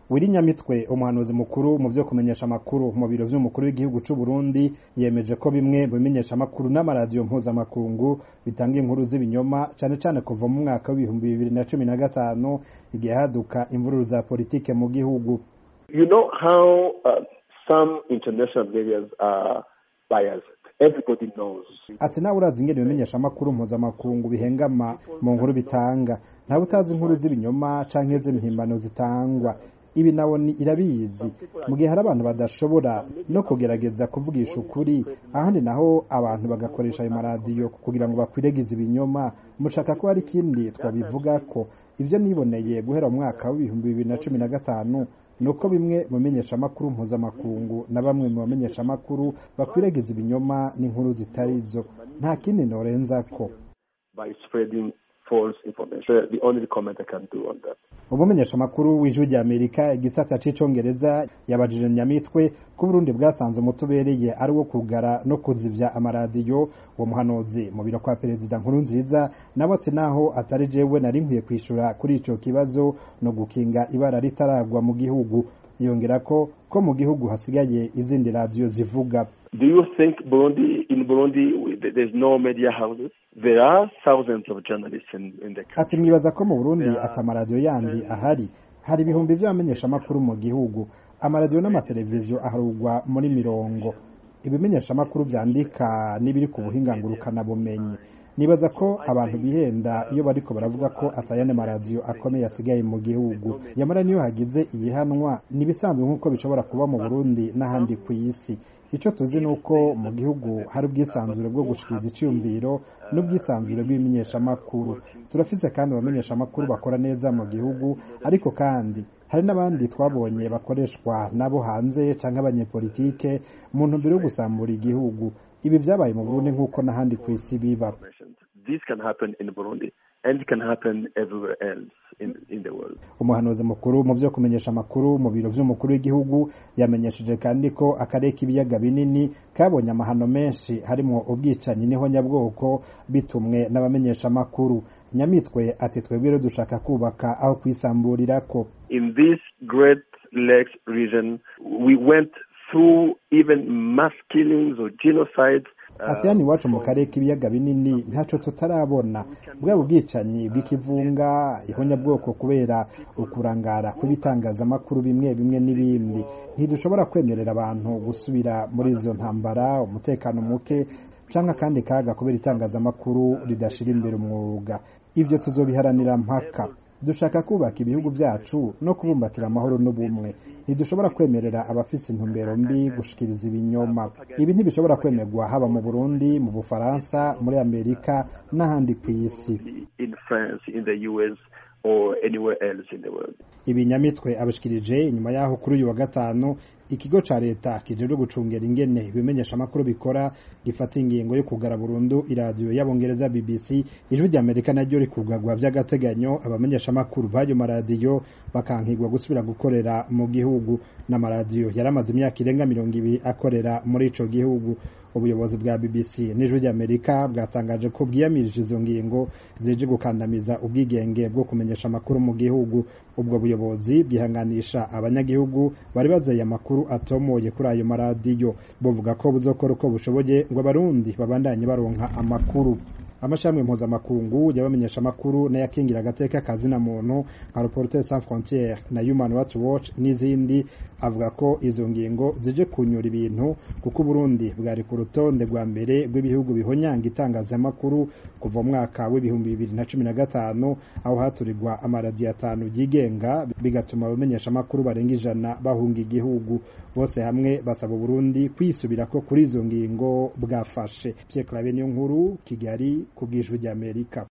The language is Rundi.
wiri nyamitwe umuhanuzi mukuru mu vyo kumenyesha amakuru mu biro vy'umukuru w'igihugu c'u Burundi yemeje ko bimwe mu bimenyesha amakuru n'amaradiyo mpuzamakungu bitanga inkuru z'ibinyoma cane cane kuva mu mwaka w'ibihumbi bibiri na cumi na gatanu igihe haduka imvururu za politike mu gihugu You know how uh, some international medias are biased. Everybody knows. ati nawe urazi ingene ibimenyesha amakuru mpuzamakungu bihengama mu nkuru bitanga ntawe utazi inkuru z'ibinyoma canke z'impimbano zitangwa ibi nawo ni irabizi mu gihe hari abantu badashobora no kugerageza kuvugisha ukuri ahandi naho abantu bagakoresha ayo maradiyo kugira ngo bakwiregize ibinyoma mushaka ko hari ikindi twabivuga ko ivyo niboneye guhera mu mwaka w'ibihumbi bibiri na cumi na gatanu ni uko bimwe mu menyeshamakuru mpuzamakungu na bamwe mu bamenyeshamakuru bakwiragiza ibinyoma n'inkuru zitari zo nta kindi norenzako by spreading false information. The only comment I can do on that. umumenyeshamakuru w'ijwi rya amerika igisata c'icongereza yabajije nyamitwe ko uburundi bwasanze umutubereye ari wo kugara no kuzivya amaradiyo uwo muhanuzi mu biro kwa perezida nkuru nziza nawe ati naho atari jewe nari nkwiye kwishura kuri ico kibazo no gukinga ibara ritaragwa mu gihugu yongera ko ko mu gihugu hasigaye izindi radiyo zivuga Do you think Burundi, in Burundi, we- there's no media houses? There are thousands of journalists in, in the country. ati mwibaza ko mu burundi ati amaradiyo yandi ahari hari ibihumbi vy'abamenyeshamakuru mu gihugu amaradiyo n'amateleviziyo aharugwa muri mirongo ibimenyeshamakuru vyandika n'ibiri ku buhinga ngurukanabumenyi nibaza ko abantu bihenda iyo bariko baravuga ko atayane maradiyo akomeye asigaye mu gihugu yamara niyo hagize igihanwa nibisanzwe nk'uko bishobora kuba mu burundi n'ahandi ku isi ico tuzi ni uko mu gihugu hari ubwisanzure bwo gushikiriza iciyumviro n'ubwisanzure bw'ibimenyeshamakuru turafise kandi abamenyeshamakuru bakora neza mu gihugu ariko kandi hari n'abandi twabonye bakoreshwa nabo hanze canke abanyepolitike mu ntumbero yo gusambura igihugu ibi vyabaye mu burundi nk'uko n'ahandi ku isi biba This can happen in Burundi and it can happen everywhere else in, in the world. umuhanuzi mukuru mu vyo kumenyesha amakuru mu biro vy'umukuru w'igihugu yamenyesheje kandi ko akarere k'ibiyaga binini kabonye amahano menshi harimwo ubwicanyi n'ihonyabwoko bitumwe n'abamenyesha amakuru nyamitwe ati twebwe rero dushaka kubaka aho kwisamburirako In this Great Lakes region, we went through even mass killings or genocides. uh, ati hano iwacu mu karere k'ibiyaga binini ntaco tutarabona bwaba ubwicanyi bw'ikivunga ihonyabwoko kubera ukurangara kw'ibitangazamakuru bimwe bimwe n'ibindi ntidushobora kwemerera abantu gusubira muri izo ntambara umutekano muke canke akandi kaga kubera itangazamakuru ridashira imbere umwuga ivyo tuzobiharanira mpaka dushaka kubaka ibihugu vyacu no kubumbatira amahoro n'ubumwe ntidushobora kwemerera abafise intumbero mbi gushikiriza ibinyoma ibi ntibishobora kwemerwa haba mu burundi mu bufaransa muri amerika n'ahandi ku isi in France, in the US, or anywhere else in the world. ibi nyamitwe abashikirije inyuma yaho kuri uyu wa gatanu ikigo ca leta kijejwe gucungera ingene ibimenyesha amakuru bikora gifata ingingo yo kugara burundu iradiyo y'abongereza bbc ijwi rya amerika naryo rikugagwa vy'agateganyo abamenyesha amakuru b'ayo maradiyo bakankigwa gusubira gukorera mu gihugu n'amaradiyo yari amaze imyaka irenga mirongo ibiri akorera muri ico gihugu ubuyobozi bwa bbc n'ijwi rya amerika bwatangaje ko bwiyamirije izo ngingo zije gukandamiza ubwigenge bwo kumenyesha amakuru mu gihugu ubwo buyobozi bwihanganisha abanyagihugu bari bazeye amakuru atomoye kuri ayo maradiyo buvuga ko buzokora uko bushoboye ngo abarundi babandanye baronka amakuru amashami mpuzamakungu y'abamenyesha amakuru n'ayakingira agateka kazina muntu nka Reporters sans frontières na Human Rights Watch n'izindi avuga ko izo ngingo zije kunyura ibintu kuko Burundi bwari ku rutonde rwa mbere rw'ibihugu bihonyanga itangazamakuru kuva mu mwaka w'ibihumbi bibiri na cumi na gatanu aho haturirwa amaradiyo atanu yigenga bigatuma abamenyesha amakuru barenga ijana bahunga igihugu bose hamwe basaba Burundi kwisubirako kuri izo ngingo bwafashe Pierre Claver niyo nkuru Kigali ku bw'ijwi ry'Amerika